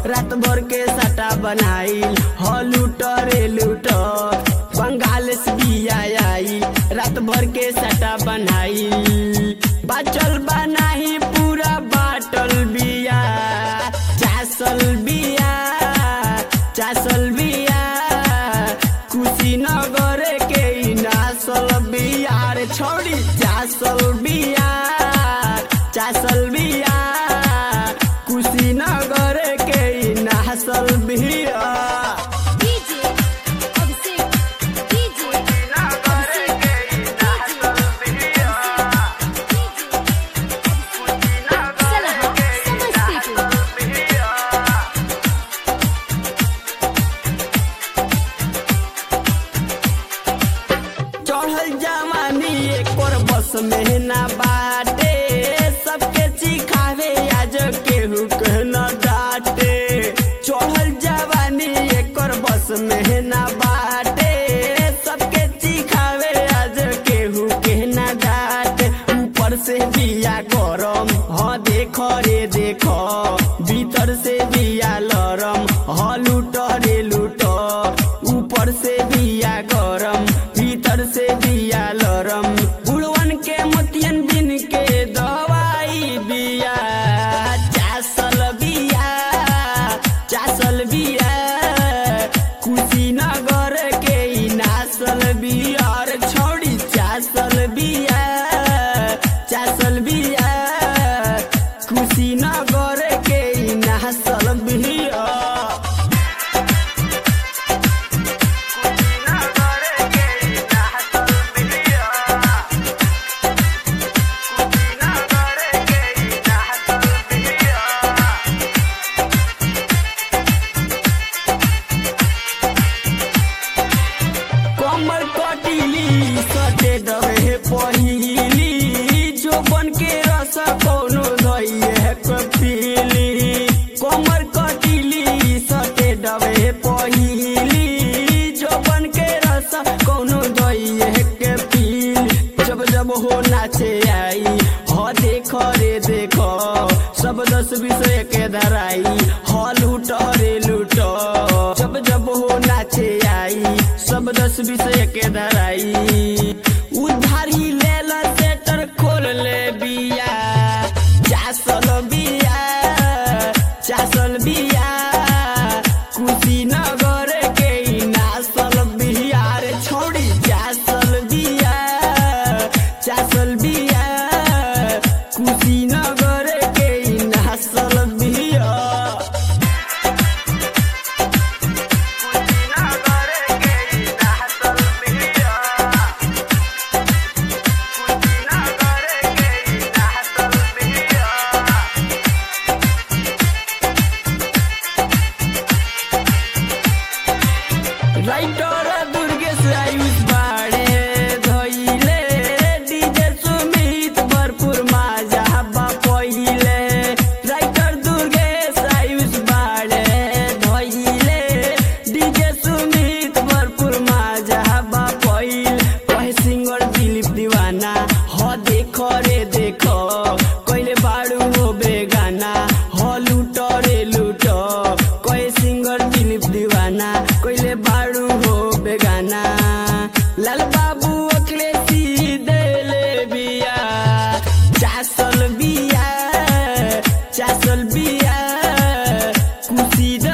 रात भर के सटा बनाइल ह लूट रे लूट बंगाल से बिया आई रात भर के सटा बनाइल बाचल बनाही पूरा बाटल बिया चासल बिया चासल बिया कुशीनगर के ई नासल बिया रे छोड़ी चासल बिया चासल बिया कुशीनगर के ई नासल बिया DJ Abhishek DJ Abhishek Salaha Samastipur चढ़ल जवानी एकर बस में ना बाटे सबके चिखावे आज केहू के न डाटे चढ़ल जवानी एकर बस में ना बाटे सबके चिखावे आज केहू के न डाटे ऊपर से बिया गरम हाँ देख रे देख भीतर से बिया लरम हाँ लूट रे लूट ऊपर से बिया गरम भीतर से बिया लरम बुढ़वन के मोतियन बिन के दवाई बिया चासल बिया चासल बिया कुशीनगर के ई नासल बिया रे छोड़ी चासल बिया चासल बिया कुशीनगर के ई नासल बिया कमर कटिली सटे डबे पहिली जो बन के रस कोनो धइए कपिली कमर कटिली सटे डबे पहिली जो बन के रस कोनो धइए के पील जब जब हो नाचे आई ह देख रे देख सब दस विषय के धराई ह लूट रे लूट जब जब हो नाचे आई सब दस विषय के धराई उधारी लेल सेटर खोल ले बिया चासल बिया चासल बिया कुशीनगर के ई नासल बिया रे छोड़ी चासल बिया चासल बिया कुशीनगर के ई नासल बिया राइटर दुर्गेश आयुष बाड़े धइले डीजे सुमित भरपूर माजा बा पहिले राइटर दुर्गेश आयुष बाड़े धइले डीजे सुमित भरपूर माजा बा पहिल कहे सिंगर दिलीप दीवाना ह देख रे देख कहिले बाड़ू हो बेगाना ह लूट रे लूट कहे सिंगर दिलीप दीवाना कहिले बाड़ू हो बेगाना लाल बाबू अखिलेशी देले बिया चासल बिया चासल बिया कुशी